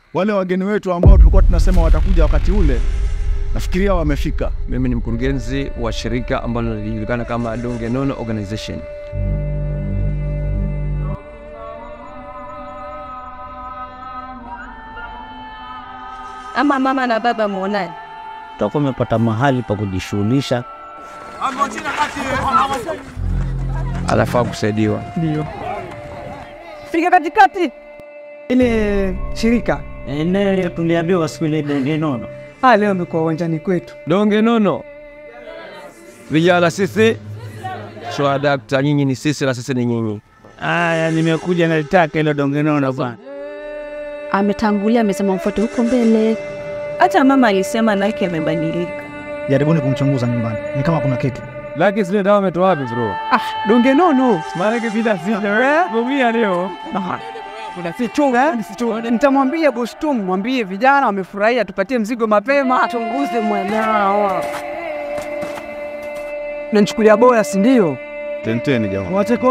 Wale wageni wetu ambao tulikuwa tunasema watakuja wakati ule, nafikiria wamefika. Mimi ni mkurugenzi wa shirika ambalo linajulikana kama Donge Nono Organization. ama mama na baba muonani. Tutakuwa umepata mahali pa kujishughulisha. Anafaa kusaidiwa. Ndio. Fika katikati. Ile shirika. Eneo tuliambiwa siku ile Donge Nono. Ah, leo amekuwa uwanjani kwetu. Donge Nono, vijana sisi swadakta, nyinyi ni sisi na sisi ni nyinyi. Aya, nimekuja nalitaka ile Donge Nono bwana. Ametangulia, amesema mfuate huko mbele. Hata mama alisema nake amebadilika. Jaribuni kumchunguza nyumbani, ni kama kuna kitu. Laki zile dawa ametoa wapi bro? Ah, donge nono. Maanake vita sija gomia leo. Kuna si chunga, si chunga. Nitamwambia boss tu, mwambie vijana wamefurahia, tupatie mzigo mapema. Chunguze mwanao. Unanichukulia bora, si ndio? Tenteni jamaa. Wache ko